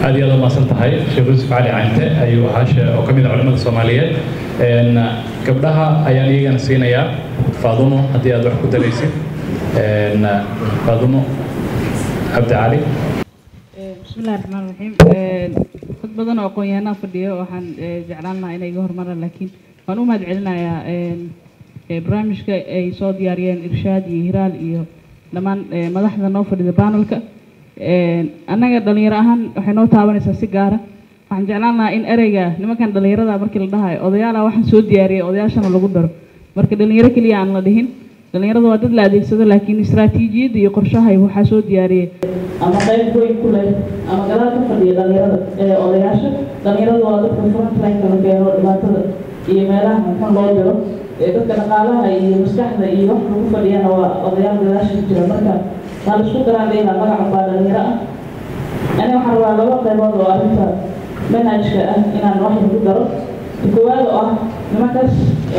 aad iyo aad umaasan tahay sheekh yuusuf cali cante ayuu ahaa shee- oo ka mid ah culimada soomaaliyeed Een, gabdhaha ayaan iyagana siinayaa faadumo haddii aad wax ku daraysid Een, faadumo cabdi cali bismillahi raxmaan raxiim dad badan oo aqoon-yahanaa fadhiyo waxaan eh, jeclaan lahaa inay iga hormaraan laakiin waan u mahad celinayaa een, eh, barnaamijka ay soo diyaariyeen irshaad iyo hiraal iyo dhammaan eh, madaxda noo fadhida panelka Een, annaga dhalinyaro ahaan waxay noo taabanaysaa si gaara waxaan jeclaan lahaa in ereyga nimankan dhalinyarada markii la dhahayo odayaala waxaan soo diyaariyay odayaashana lagu daro marka dhalinyaro keliya aan la dhihin dhalinyarada waa dad la adeegsado laakiin istaraatiijiyadda iyo qorshahay waxaa soo diyaariyay ama qayb weyn ku leh ama gadaal ka fadhiya dhalinyarada ee odayaasha dhalinyarada waa dadka frontline la keeno dhibaatada iyo meelaha xun loo diro ee dadka dhaqaalaha iyo maskaxda iyo wax lagu fadhiyana waa odayaal gadaasha ku jira marka waa la isku daraa leeyaha magaca baa dhalinyaro ah ani waxaan rabaa laba qaybood oo arrinta manhajka ah inaan wax lagu daro koowaad oo ah nimankaas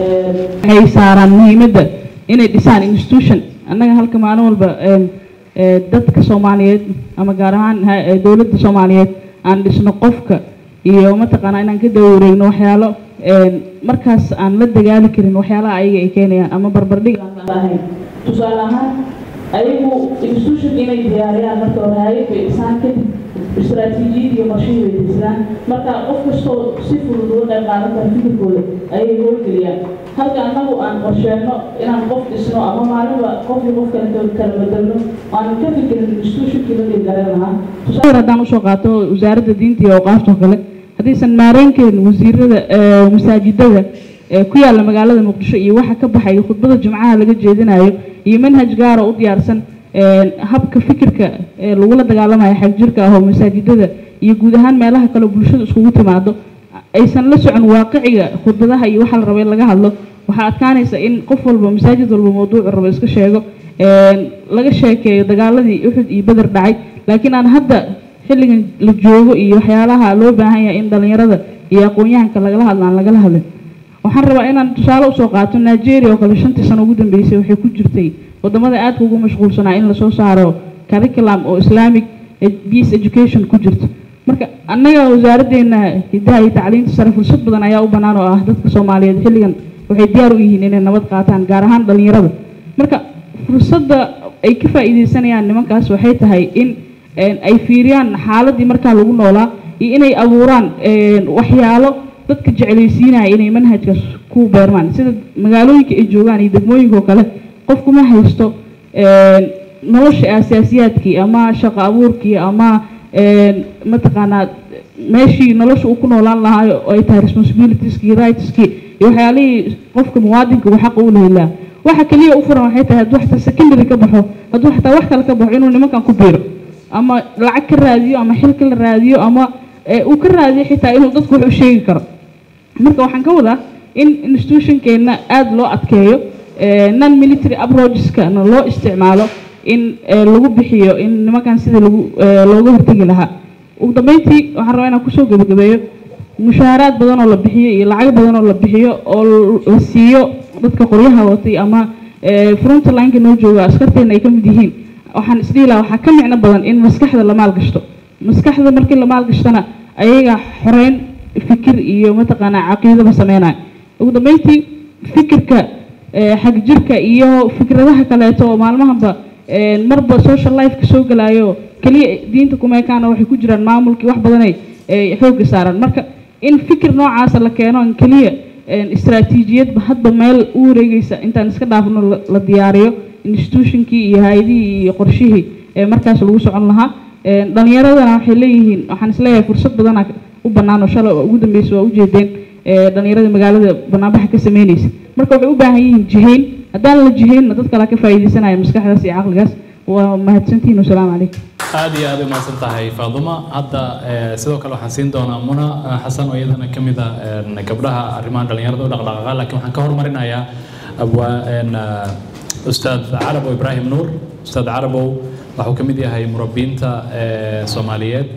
waxay saaraan muhiimadda inay dhisaan institution annaga halka maalin walba een, ee, dadka soomaaliyeed ama gaar ahaan ha- ee, dowladda soomaaliyeed aan dhisno qofka iyo mataqaanaa inaan ka dawareegno waxyaalo een, markaas aan la dagaali karin waxyaalaha ayaga ay keenayaan ama barbardhig aan la ahayn tusaale ahaan ayagu institution inay diyaariyaan marka hore hayad bay dhisaan kadib istaraatiijiyad iyo qorshihii bay dejisaan marka qof kastoo si fudud uga qayb qaadan kara fikirkooda ayay howlgeliyaan halka annagu aan qorsheenno inaan qof dhisno ama maalinba qofkii qof kale ka- kala bedelno aan ka fikirin institutionkii la dhigaran lahaa tusaale haddaan usoo qaato wasaaradda diinta iyo awqaafta oo kale haddaysan maareynkeyn wasiirada ee, masaajidada ee ku yaalla magaalada muqdisho iyo waxa ka baxaya khudbada jimcaha laga jeedinayo iyo manhaj gaara u diyaarsan een, habka fikirka ee lagula dagaalamayo xagjirka ah oo masaajidada iyo guud ahaan meelaha kale oo bulshada iskugu timaado aysan la socon waaqiciga khudbadaha iyo waxa la rabo in laga hadlo waxaa adkaanaysa in qof walba masaajid walba mawduucu rabo iska sheego een, laga sheekeeyo dagaaladii uxud iyo beder dhacay laakiin aan hadda xilligan la joogo iyo waxyaalaha loo baahan yahay in dhalinyarada iyo aqoon-yahanka lagala hadlo aan lagala hadlin waxaan rabaa inaan tusaale usoo qaato nigeria oo kale shantii sano ugu dambeysay waxay ku jirtay wadamada aadka ugu mashquulsanaa in lasoo saaro curriculum oo islamic ed- peace education ku jirto marka annaga wasaaraddeena hidaha iyo tacliinta sare fursad badan ayaa u bannaan oo ah dadka soomaaliyeed xilligan waxay diyaar u yihiin inay nabad qaataan gaar ahaan dhalinyarada marka fursadda ay ka faa'iideysanayaan nimankaas waxay tahay in een, ay fiiriyaan xaaladii markaa lagu noolaa iyo inay abuuraan een, waxyaalo dadka jeclaysiinaya inay manhajkaas ku beermaan sida magaalooyinka ay joogaan iyo degmooyinka oo kale qofku ma haysto een, nolosha asaasiyaadkii ama shaqo abuurkii ama een, mataqaanaa meeshii nolosha uu ku noolaan lahaa oo ay tahay responsibilitieski rightski iyo waxyaalihii qofka muwaadinka uu xaqa u lehelaa waxa keliya u furan waxay tahay hadduu xataa secondary ka baxo hadduu xataa wax kale ka baxo inuu nimankan ku biiro ama lacag ka raadiyo ama xilka la raadiyo ama ee, uu ka raadiyo xitaa inuu dadku wax u sheegi karo marka waxaan ka wadaa in institutionkeena aada loo adkeeyo ee, non military approacheskana loo isticmaalo in ee, lagu bixiyo in nimankan sida lagu ee, looga hortegi lahaa ugu dambeyntii waxaan rabaa inaan kusoo gebagabeeyo mushaaraad badan oo la bixiyo iyo lacag badan oo la bixiyo oo l- la siiyo dadka qoryaha watay ama ee, frontlineka noo jooga askarteena ay ka mid yihiin waxaan isdhihi lahaa waxaa ka micno badan in maskaxda la maalgashto maskaxda markii la maalgashtana ayaga xoreyn fikir iyo mataqaanaa caqiidaba sameynaya ugu dambeyntii fikirka ee, xagjirka iyo fikradaha kaleeto oo maalmahanba ee, marba social lifeka soo galayo keliya diinta kuma ekaana waxay ku jiraan maamulkii wax badanay ee, xoogga saaraan marka in fikir noocaasa la keeno in keliya een, istaraatiijiyadba hadba meel u wareegeysa intaan iska dhaafno la- la diyaariyo institutionkii iyo hay-adihii iyo qorshihii ee markaas lagu socon lahaa Een, dhalinyaradana waxay leeyihiin waxaan isleeyahay fursad badana u bannaan oo shalay oo ugu dambeysay waa ujeedeen ee, dhalinyarada magaalada banaanbaxa ka sameyneysa marka waxay u baahan yihiin jihayn haddaan la jihaynna dad kale ka faa'iideysanaya maskaxdaas iyo caqligaas waa mahadsantihiin wasalaamu calaykum aad iyo aad u mahadsan tahay faaduma hadda eh, sidoo kale waxaan siin doonaa muna eh, xasan oo iyadana ka mid ah een, gabdhaha arrimaha dhalinyarada u dhaqdhaqaaqa laakiin waxaan ka hormarinayaa abwaa een, eh, ustaad carabow ibraahim nuur ustaad carabow waxuu ka mid yahay murabbiinta eh, soomaaliyeed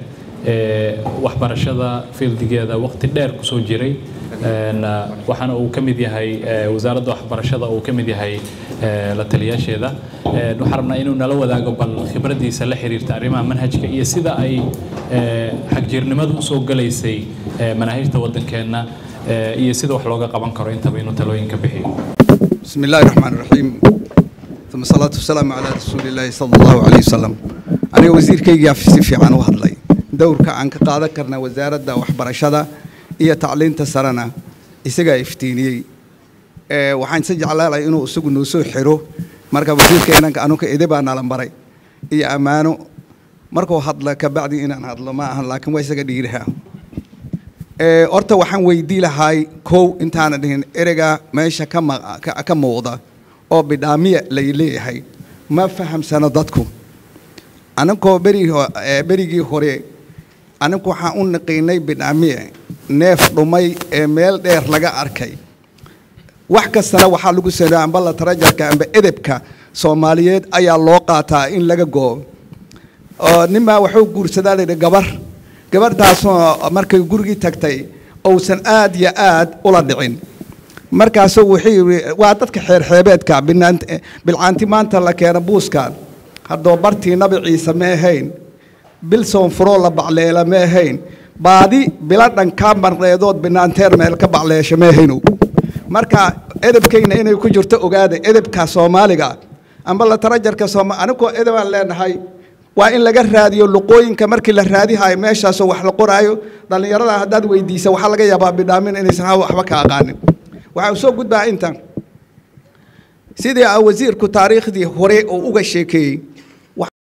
waxbarashada fieldigeeda waqti dheer kusoo jiray waxaana uu ka mid yahay wasaaradda waxbarashada uu ka mid yahay la taliyaasheeda waxaan rabnaa inuu nala wadaago bal khibraddiisa la xiriirta arrimaha manhajka iyo sida ay xagjirnimadu usoo galaysay manaahijta waddankeenna iyo sida wax looga qaban karo intaba inuu talooyinka bixiyo بسم الله الرحمن الرحيم ثم الصلاة والسلام على رسول الله صلى الله عليه وسلم أنا وزير كي في في عن واحد لي دور كعن كقادة كرنا وزارة دا وحبرشة هي تعليم تسرنا إسقى إفتيني أه وحين سجل على إنه سوق نسوع حرو مركب وزير كأنا كأنو كإذا بنا لمبري هي أمانه مركو هذا كبعد إن أنا هذا ما لكن ويسقى ديرها horta waxaan weydii lahay kow intaana dhihin ereyga meesha ka muuqda oo bidhaamiya lay leeyahay ma fahamsano dadku aninkoo berigii hore aninku waxaan u naqiinay bidhaamiye neef dhumay ee meel dheer laga arkay wax kastana waxaa lagu sameeya amba la tarajarka amba edebka soomaaliyeed ayaa loo qaataa in laga goo oo ninbaa wuxuu guursadaa layidhi gabar gabadhaasoo markay gurigii tagtay uusan aad iyo aad ula dhicin markaasuu wuxuu yidhi waa dadka xeerxeebeedka bilcaanti maanta la keena buuskan haddoo bartii nabi ciise ma ahayn bil soonfuroo la bacleela ma ahayn baadi bila dhankaa marneedood binaanteer meel ka bacleesha ma ahaynow marka edebkayna inay ku jirto ogaada edebka soomaaliga amba la tarajarka sooma anigoo edebaan leenahay waa in laga raadiyo luqooyinka markii la raadihayo meeshaasoo wax la qoraayo dhallinyarada haddaad weydiisa waxaa laga yaabaa bidhaamin inaysan waxba ka aqaanin waxaa soo gudbaa intan sidii a wasiirku taariikhdii hore oo uga sheekeeyey